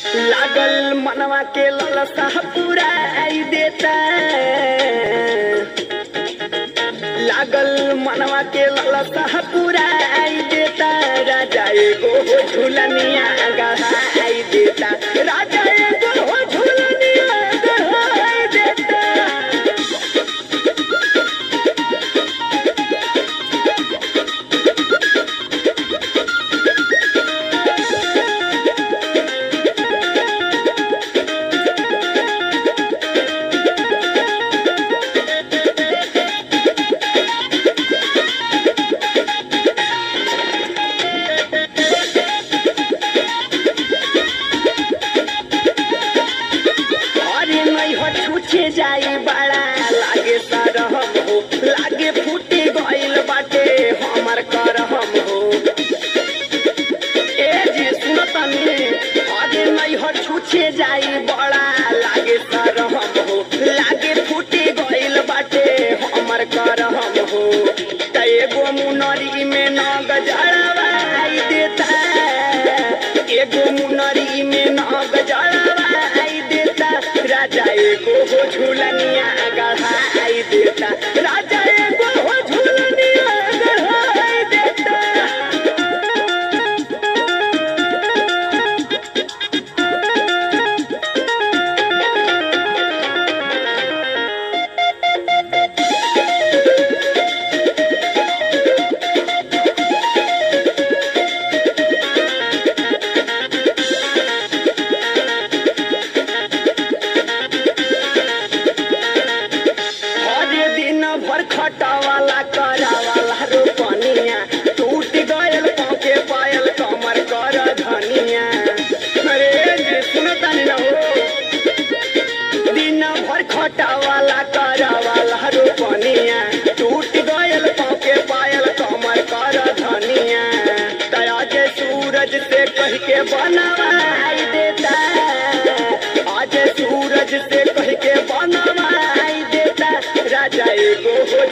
लागल मनवा के ललसा पूरा आई देता लागल मनवा के ललसा पूरा आई देता राजा एगो हो झूलनिया गढ़ाई देता राजा एगो हो झूलनिया गढ़ाई देता अरे नहीं हो छूछे जाई बड़ा लागे सरहम हो लागे फूटे गइल बाटे हमर करहम हो ए जी सुनतनी अरे नहीं हो छूछे जाई बड़ा लागे सरहम हो लागे फूटे गइल बाटे हमर करहम हो त एगो मुनरी में न गजड़वाई देता एगो मुनरी में न गजड़वाई देता राजा एगो हो झूलनिया गढ़ाई देता राजा एगो हो झूलनिया गढ़ाई देता हरे दिन भर खटावाला करावाला रोपनिया टूट गयल पाके पायल कमर कर धनिया अरे जे सुनतानी न हो दिन भर खटावाला करावाला रोपनिया टूट गयल पाके पायल कमर कर धनिया तया जे सूरज से कह के बनवाई देता आज सूरज से कह के बनवाई देता राजा एगो हो